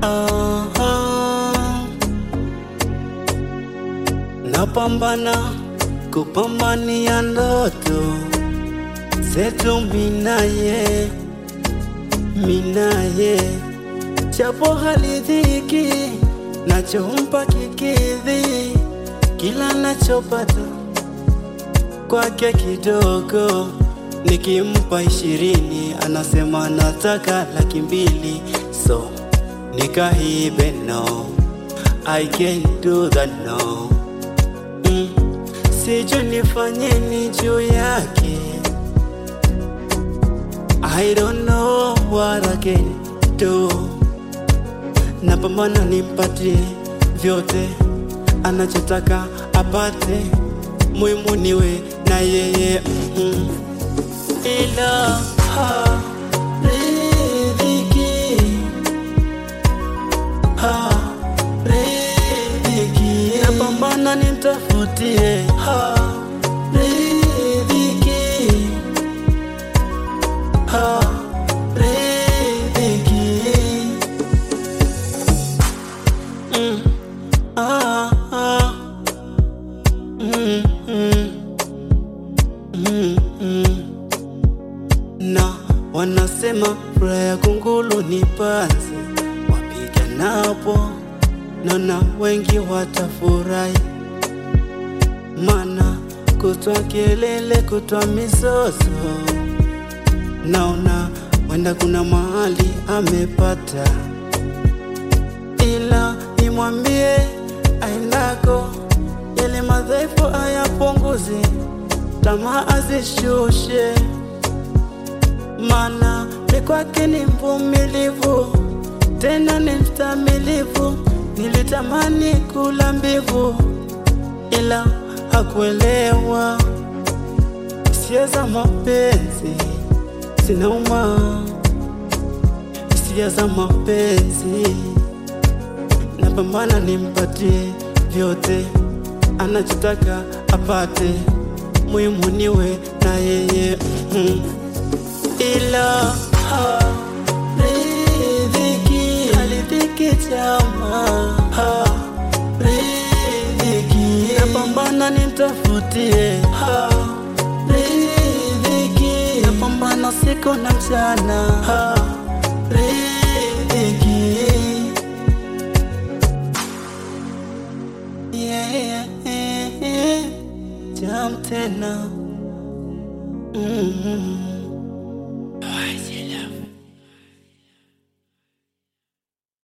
Ah, ah. Napambana kupambania ndoto zetu minaye minaye, japo halidhiki nachompa kikidhi kila nachopata kwake kidogo, nikimpa ishirini anasema nataka laki mbili, so nikahibe no, I can't do that no mm. Sijui nifanyeni juu yake I don't know what I can do. Napambana nimpatie vyote anachotaka apate, muhimu niwe na yeye mm. ila haridhiki, haridhiki, napambana nimtafutie haridhiki haridhiki. Mm. Ah, ah. Mm, mm. Mm, mm. Na wanasema furaha ya kunguru ni panzi, wapiganapo naona wengi watafurahi, mana kutwa kelele, kutwa mizozo naona wenda kuna mahali amepata, ila nimwambie aendako, yale madhaifu ayapunguze, tamaa azishushe, mana mi kwake ni mvumilivu, tena ni mstamilivu. Nilitamani kula mbivu, ila hakuelewa hisia za mapenzi zinauma, hisia za mapenzi. Napambana nimpatie vyote anachotaka apate, muhimu niwe na yeye mm. ila haridhiki, haridhiki chama haridhiki, napambana nimtafutie haridhiki, napambana siku na mchana haridhiki yeah, yeah, yeah. Jam tena mm -hmm.